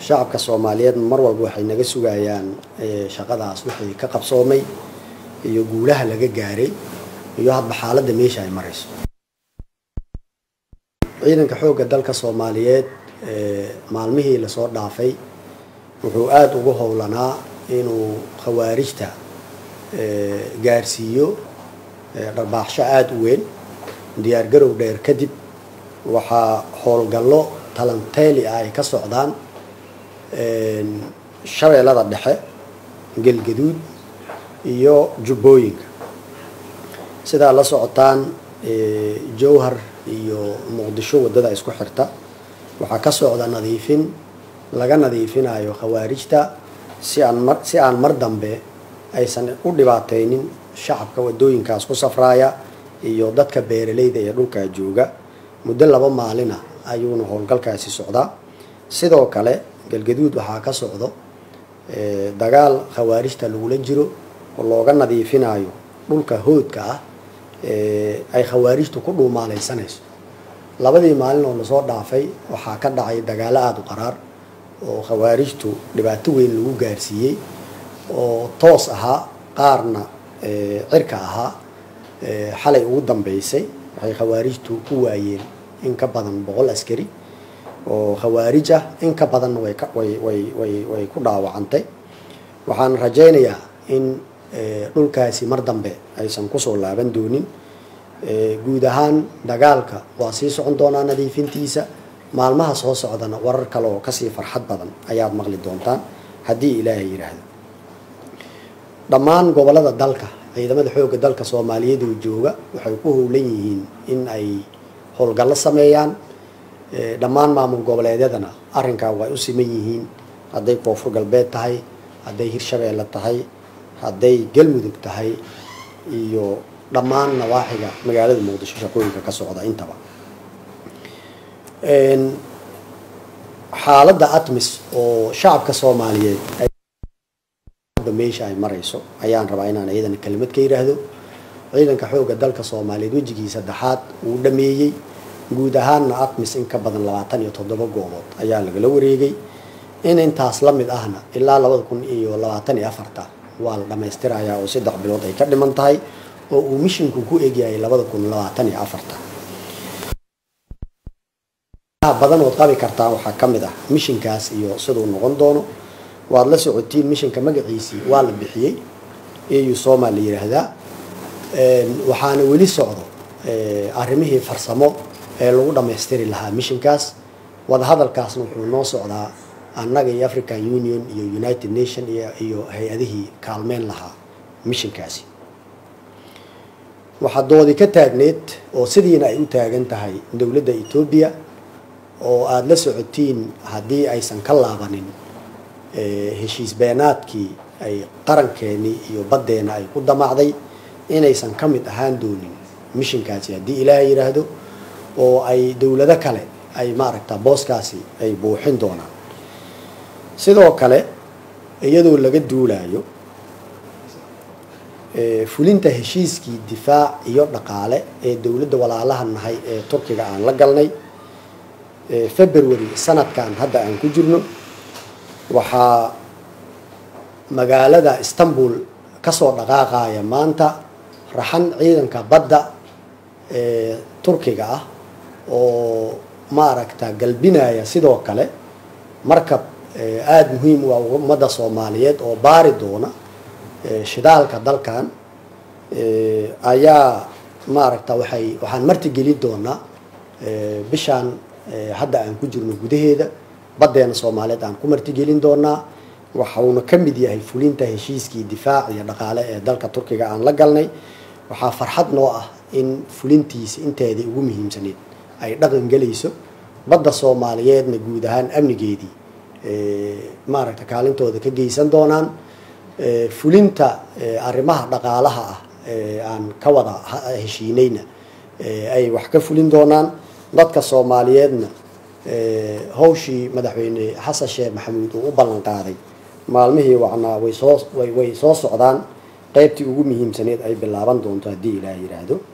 shacabka soomaaliyeed mar walba waxay naga sugayaan shaqadaas wixii ka qabsoomay iyo guulaha laga gaaray iyo hadba xaaladda meesha ay marayso ciidanka xoogga dalka soomaaliyeed maalmihii lasoo dhaafay wuxuu aada ugu howlanaa inuu khawaarijta gaarsiiyo dharbaaxsho aada u weyn diyaargarow dheer kadib waxaa howlgallo talanteeli ah ay ka socdaan shabeellada dhexe gelgaduud iyo jubbooyinka sidaa la socotaan jowhar iyo muqdisho waddada isku xirta waxaa ka socda nadiifin laga nadiifinayo khawaarijta si aan mar si aan mar dambe aysan u dhibaateynin shacabka waddooyinkaas ku safraaya iyo dadka beeralayda ee dhulkaa jooga muddo laba maalina ayuuna howlgalkaasi socdaa sidoo kale galgaduud waxaa ka socdo dagaal khawaarijta lagula jiro oo looga nadiifinayo dhulka hoodka ah ay khawaarijtu ku dhuumaaleysanayso labadii maalin oo lasoo dhaafay waxaa ka dhacay dagaalo aada u qaraar oo khawaarijtu dhibaato weyn lagu gaarsiiyey oo toos ahaa qaarna cirka ahaa xalay ugu dambeysay waxay khawaarijtu ku waayeen in ka badan boqol askari oo khawaarij ah in ka badanna way way way way way ku dhaawacantay waxaan rajaynayaa in dhulkaasi mar dambe aysan kusoo laaban doonin guud ahaan dagaalka waa sii socon doonaa nadiifintiisa maalmaha soo socdana warar kale oo kasii farxad badan ayaad maqli doontaan haddii ilaahay yidhaahdo dhammaan gobolada dalka ciidamada xoogga dalka soomaaliyeed oo jooga waxay ku howlan yihiin in ay howlgallo sameeyaan dhammaan maamul goboleedyadana arrinkaa way u siman yihiin hadday koonfur galbeed tahay hadday hirshabeelle tahay hadday galmudug tahay iyo dhammaan nawaaxiga magaalada muqdisho shaqooyinka ka socda intaba xaaladda atmis oo shacabka soomaaliyeed meesha ay marayso ayaan rabaa inaan iyadana kelimad ka yidhaahdo ciidanka xoogga dalka soomaaliyeed wejigii saddexaad uu dhameeyey guud ahaanna atmis in ka badan labaatan iyo toddoba goobood ayaa lagala wareegay in intaas la mid ahna ilaa labada kun iyo labaatan iyo afarta waa la dhammaystirayaa oo saddex bilood ay ka dhiman tahay oo uu mishinku ku egyahay labada kun labaatan iyo afarta badan ood qabi kartaan waxaa ka mid ah mishinkaas iyo siduu noqon doono waad la socotiin mishinka magaciisii waa la bixiyey eu soma la yiraahdaa waxaana weli socdo arrimihii farsamo ee lagu dhammaystiri lahaa mishinkaas wadahadalkaasna wuxuu noo socdaa annaga iyo african union iyo united nation iyo hay-adihii kaalmeyn lahaa mishinkaasi waxaa doodi ka taagneed oo sidiina ay u taagan tahay dowladda etoobiya oo aada la socotiin haddii aysan ka laabanin heshiis beenaadkii ay qarankeenii iyo baddeena ay ku damacday inaysan ka mid ahaan doonin mishinkaasi haddii ilaahay yidhaahdo oo ay dowlado kale ay maaragta booskaasi ay buuxin doonaan sidoo kale iyadoo laga duulayo fulinta heshiiskii difaac iyo dhaqaale ee dowladda walaalaha nahay ee turkiga aan la galnay february sanadkan hadda aan ku jirno waxaa magaalada istanbul kasoo dhaqaaqaya maanta raxan ciidanka badda ee turkiga ah oo maaragta galbinaya sidoo kale markab aada muhiim u ah ummadda soomaaliyeed oo baari doona shidaalka dalkan ayaa maaragta waxay waxaan martigeli doonaa bishaan hadda aan ku jirno gudaheeda baddeena soomaaliyeed aan ku martigelin doonaa waxauna ka mid yahay fulinta heshiiskii difaac iyo dhaqaale ee dalka turkiga aan la galnay waxaa farxad noo ah in fulintiisa inteedii ugu muhiimsaneyd ay dhaqan gelayso badda soomaaliyeedna guud ahaan amnigeedii maaragta kaalintooda ka geysan doonaan fulinta arrimaha dhaqaalaha ah aan ka wada heshiinayna ay wax ka fulin doonaan dadka soomaaliyeedna hawshii madaxweyne xasan sheekh maxamuud uu u ballan qaaday maalmihii wacnaa way soo way way soo socdaan qaybtii ugu muhiimsaneed ay bilaaban doonto haddii ilaah yidhaahdo